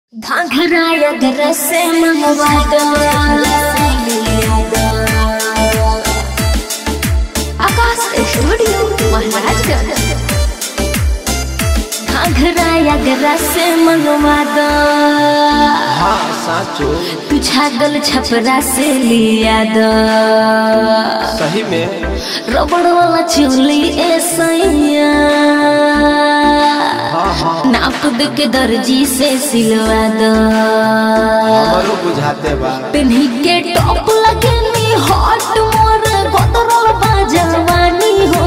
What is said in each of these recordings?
घाघरा घर से मंगवा दो आकाश स्टूडियो महाराजगंज घाघरा घर से मंगवा दो हाँ साचो तू छागल छपरा से लिया दो सही में रबड़ वाला चूली ए सैया हाँ हाँ नाप दे के दर्जी से सिलवा दो हमारो बुझाते बा पिन्ही के टॉप लगनी हॉट मोर गोदरल बाजवानी हो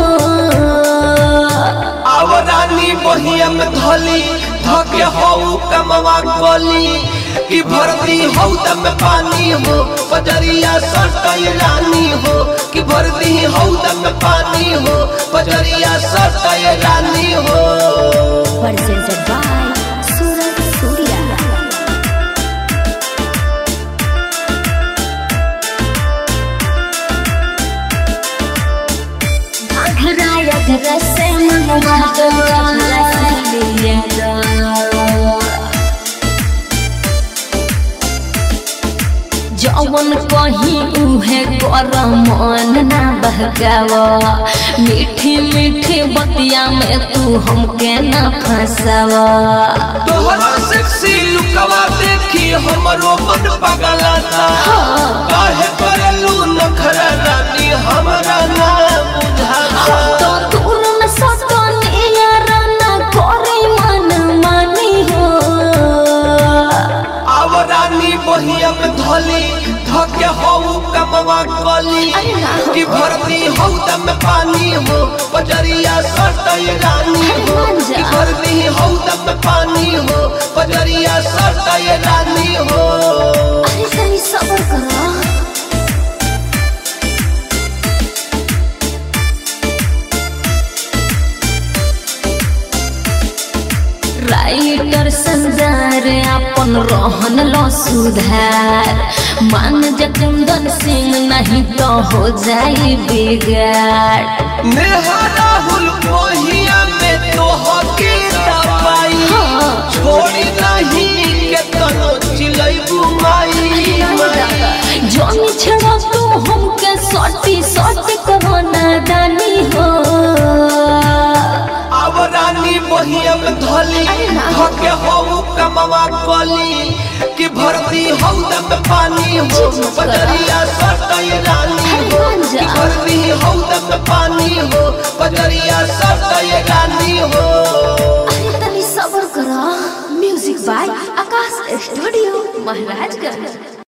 आवरानी बहिया में धली धके हऊ कमवा गली कि भरती हऊ दम में पानी हो पजरिया सटई रानी हो कि भरती हऊ दम में पानी हो पजरिया सटई रानी हो presented by Suraj Surya घरा या घर से मंगवा दो लिया दो जवन कहीं उहे कर मन ना बहकाव मीठी मीठी बतिया में तू हमके ना फंसाव तोहरा सेक्सी लुकवा देखी हमरो मन पगलाता काहे करलू नखरा रानी हमरा ना बुझाता तो दूर में सतनी याराना करे मन मानी हो आवरानी बहिया में धली धके हऊ कमवा गली अरे ना। कि भरती हऊ दम में पानी हो पजरिया सटई रानी हो अरे मान जा। कि भरती हऊ दम में पानी हो पजरिया सटई रानी हो अरे तनी सबर करो राइटर संदार अपन रहन लो सुधार मान जकुंदन सिंह नहीं तो हो जाई बिगाड़ नेहा राहुल मोहिया में तो हके दवाई हाँ। छोड़ी नहीं के तनो चिलैबू माई माई। जमी छड़ा तू हमके सटी सटी कहो नादानी हो आवरानी बहिया में धली अरे ना। धके हऊ कमवा गली कि भरती हऊ दम में पानी हो जी, जी, पजरिया सटई रानी अरे हो मान जा। कि भरती हऊ दम में पानी हो पजरिया सटई रानी हो अरे तनी सबर करो music by Akash studio Maharajganj